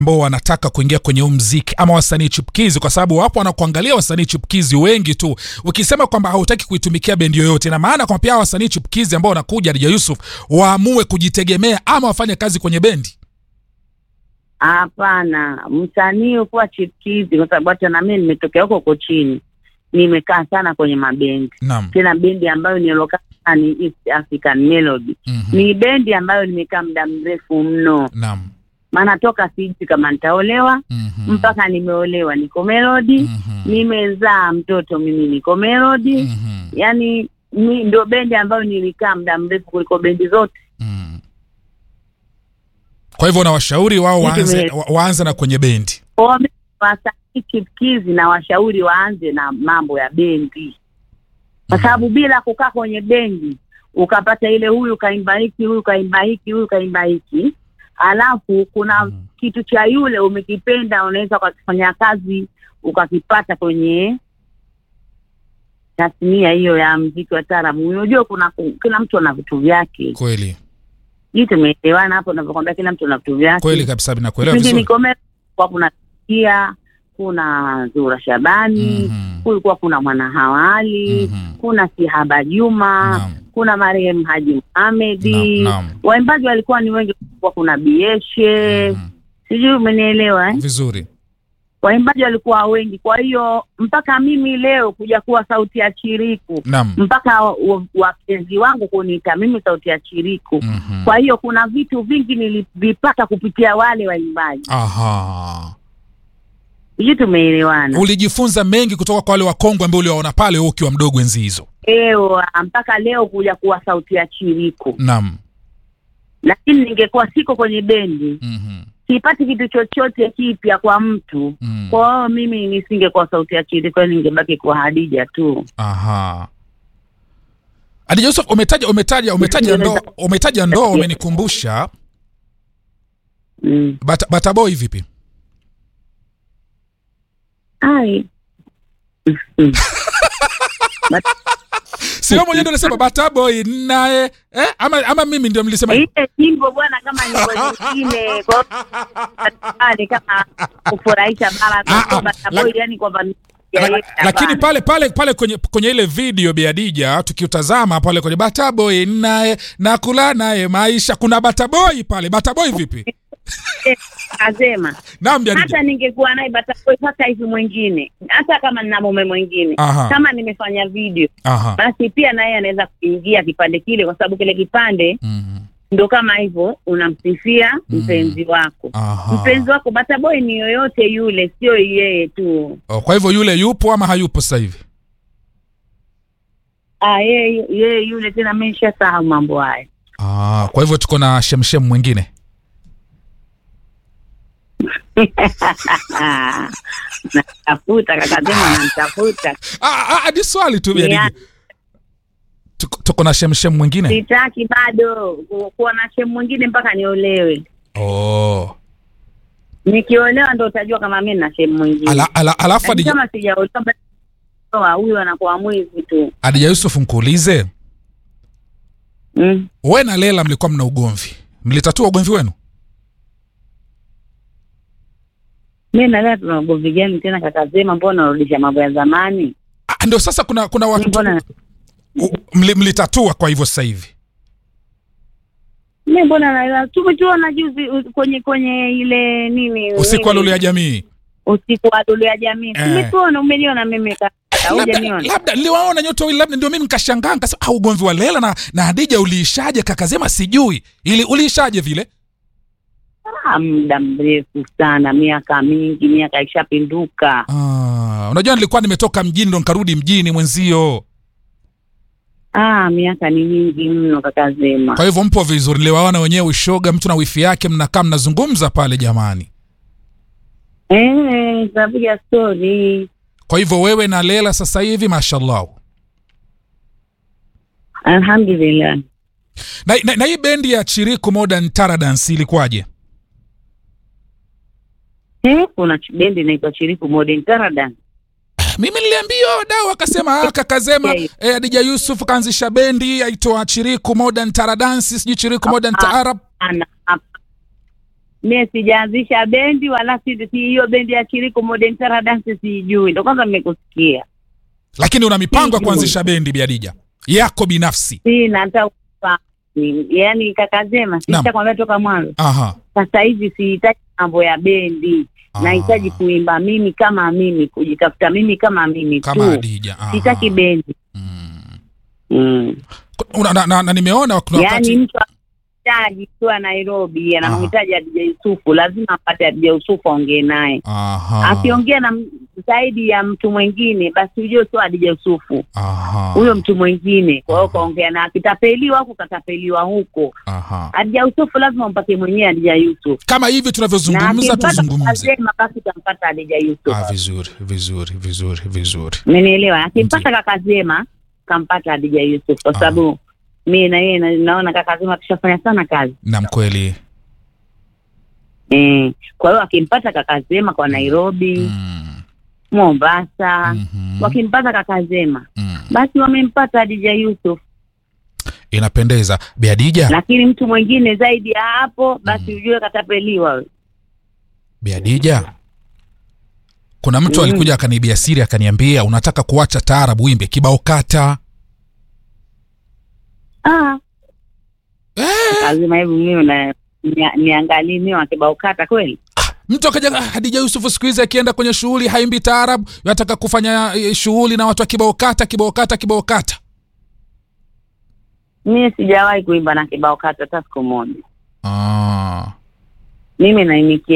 ambao wanataka kuingia kwenye huu mziki ama wasanii chipukizi, kwa sababu wapo wanakuangalia wasanii chipukizi wengi tu. Ukisema kwamba hautaki kuitumikia bendi yoyote, na maana kwamba pia wasanii chipukizi ambao wanakuja Hadija Yusuf waamue kujitegemea ama wafanye kazi kwenye bendi. Hapana, msanii ukuwa chipukizi, kwa sababu hata na mimi nimetokea huko huko chini, nimekaa sana kwenye mabendi, Naam. tena bendi ambayo nilokaa ni East African Melody. Mhm. Ni bendi ambayo nimekaa muda mrefu mno, Naam. maana toka sijui kama nitaolewa Mhm. mpaka nimeolewa niko Melody, Mhm. nimezaa mtoto mimi niko Melody. Mhm. Yani ni ndio bendi ambayo nilikaa muda mrefu kuliko bendi zote. Mhm. Kwa hivyo nawashauri wao Vitu waanze, vile. wa- waanze na kwenye bendi. Kwa hiyo wasanii chipukizi na washauri waanze na mambo ya bendi, kwa Mhm. sababu bila kukaa kwenye bendi ukapata ile huyu kaimba hiki, huyu kaimba hiki, huyu kaimba hiki, alafu kuna Mhm. kitu cha yule umekipenda, unaweza ukakifanya kazi ukakipata kwenye tasnia hiyo ya mziki wa taarabu. Unajua kuna kila mtu ana vitu vyake, Kweli hii tumeelewana hapo, navyokwambia kila mtu ana vitu vyake. kweli kabisa, nakuelewa Kipindi vizuri. niko Meru, kulikuwa kuna Kia, kuna Zura Shabani, Mhm. kulikuwa kuna Mwana Hawali, Mhm. kuna Sihaba Juma, Naam. kuna marehemu Haji Muhamedi. Naam, naam. Waimbaji walikuwa ni wengi, kulikuwa kuna Bieshe, Mhm. sijui umenielewa eh? Vizuri. Waimbaji walikuwa wengi, kwa hiyo mpaka mimi leo kuja kuwa sauti ya chiriku Naam. mpaka wa- wa- wapenzi wangu kuniita mimi sauti ya chiriku. Mhm. Kwa hiyo kuna vitu vingi nilivipata kupitia wale waimbaji, Aha. sijui tumeelewana. Ulijifunza mengi kutoka kwa wale wakongwe ambao uliwaona pale wewe ukiwa mdogo enzi hizo. Ewa, mpaka leo kuja kuwa sauti ya chiriku, Naam. lakini ningekuwa siko kwenye bendi, Mhm. sipati kitu chochote kipya kwa mtu. Mhm. Kwa hiyo mimi nisingekuwa sauti ya chiriku, ningebaki kuwa Hadija tu. Aha. Hadija Yusuf umetaja umetaja umetaja ndoa umetaja ndoa umenikumbusha Mm. Bata, Bata Boy vipi? Ai. Mm. But- Si wewe mwenyewe ndio unasema Bata Boy naye eh? ama ama mimi ndio mlisema hivyo? ile nyimbo bwana, kama nyimbo zingine kwa hiyo ni kama kufurahisha bara Ah, ah, kwa Bata Boy, yani kwamba La- ya- lakini hapana. pale pale pale kwenye kwenye ile video Bi Hadija tukiutazama pale kwenye Bata Boy naye nakula naye maisha kuna Bata Boy pale Bata Boy vipi? Eh, Asema Naam Bi Hadija. hata ningekuwa naye Bata Boy sasa hivi mwingine, hata kama nina mume mwingine, Aha. kama nimefanya video, Aha. basi pia naye anaweza kuingia kipande kile, kwa sababu kile kipande Mhm. ndo kama hivyo unamsifia mpenzi wako. Aha. Mpenzi wako Bata Boy ni yoyote yule, sio yeye tu. Oh, kwa hivyo yule yupo ama hayupo sasa hivi? Ah, yeye yeye yule tena, mimi nishasahau mambo haya. Ah, kwa hivyo tuko na shemshem mwingine. Natafuta kakasema nantafuta, Ah, ah, ni swali tu Bi Ni Hadija. Tuko, tuko na shemshem mwingine. sitaki bado ku- kuwa na shemu mwingine mpaka niolewe. Oh. Nikiolewa ndo utajua kama mimi na shemu mwingine. Ala, ala, alafu Lakini Hadija, kama sijaolewa basi ndoa, huyu anakuwa mwizi tu. Hadija Yusuf nkuulize, Mm. we na Lela mlikuwa mna ugomvi, mlitatua ugomvi wenu? Mimi na leo tuna ugomvi gani tena kakasema, mbona unarudisha mambo ya zamani? Ah, ndio sasa kuna kuna watu Mbona u- mli, mlitatua kwa hivyo sasa hivi. mimi mbona na tumetuona juzi u- kwenye kwenye ile nini Usiku wa nini? lulu ya jamii. usiku wa lulu ya jamii Eh. tumetuona, umeniona mimi kaka, Labda, hujaniona? labda niliwaona nyote wawili, labda ndio mimi nikashangaa nikasema, ah, ugomvi wa Lela na, na Hadija uliishaje? Kakasema sijui ili uliishaje vile. Ah, muda mrefu sana, miaka mingi, miaka ishapinduka. Ah, unajua nilikuwa nimetoka mjini ndo nikarudi mjini mwenzio, Ah, miaka ni mingi mno kaka Zema. kwa hivyo mpo vizuri. Niliwaona wenyewe ushoga, mtu na wifi yake mnakaa mnazungumza pale jamani. Eh, tunapiga stori. Kwa hivyo wewe na Lela sasa hivi mashallah. Alhamdulillah. Na, na, na hii bendi ya Chiriku Modern Taradance ilikuwaje? Eh, kuna ch- bendi inaitwa Chiriku Modern Taradan. Mimi niliambia wadau akasema ah, kakazema Okay. eh, Adija Yusuf kaanzisha bendi aitwa Chiriku Modern Taradance, sijui Chiriku Modern Ah. Taarab. Ana hap- mie sijaanzisha bendi wala si si hiyo bendi ya Chiriku Modern Tara Dance siijui, ndo kwanza nimekusikia. lakini una mipango ya Sijui. kuanzisha bendi biadija yako binafsi Sina hata ufahamu. yaani kaka Zema, Naam. sitakwambia toka mwanzo. aha Sasa hivi sihitaji mambo ya bendi, Ah. nahitaji kuimba mimi kama mimi, kujitafuta mimi kama mimi kama tu, Hadija aha. sitaki bendi mm. mm. Una- na, na, na nimeona kuna Yaani wakati mtu anahitaji kuwa Nairobi, Aha. anamhitaji Adija Yusufu, lazima apate Adija Yusufu aongee naye. aha Akiongea na m- zaidi ya mtu mwingine, basi ujue sio Adija Yusufu, aha huyo mtu mwingine. Kwa hiyo Aha. kaongea na akitapeliwa huku, katapeliwa huko. aha Adija Yusufu lazima umpate mwenyewe Adija Yusuf, kama hivi na tunavyozungumza akimpata tuzungumze kakasema, basi utampata Adija Yusuf. ah, vizuri vizuri vizuri vizuri Umenielewa? Akimpata kakazema kampata Adija Yusuf, kwa Aha. sababu mi na yeye na- naona kakazema tushafanya sana kazi nam kweli Eh, kwa hiyo akimpata kakazema kwa Nairobi, mm. Mombasa, mhm, wakimpata kakazema mm. basi wamempata Adija Yusuf, inapendeza biadija lakini mtu mwingine zaidi ya hapo basi Mm. ujue katapeliwa. we. biadija kuna mtu Mm. alikuja akaniibia siri akaniambia unataka kuacha taarabu wimbe kibao kata Ah, eh, lazima hivi mimi na nia- niangalie mimi wa kibao kata kweli. mtu akaja "Ah, hadija yusufu siku hizi akienda kwenye shughuli haimbi taarabu anataka kufanya eh, shughuli na watu wa kibao kata kibao kata kibao kata Mimi sijawahi kuimba na kibao kata hata siku moja. ah. Mimi naimikia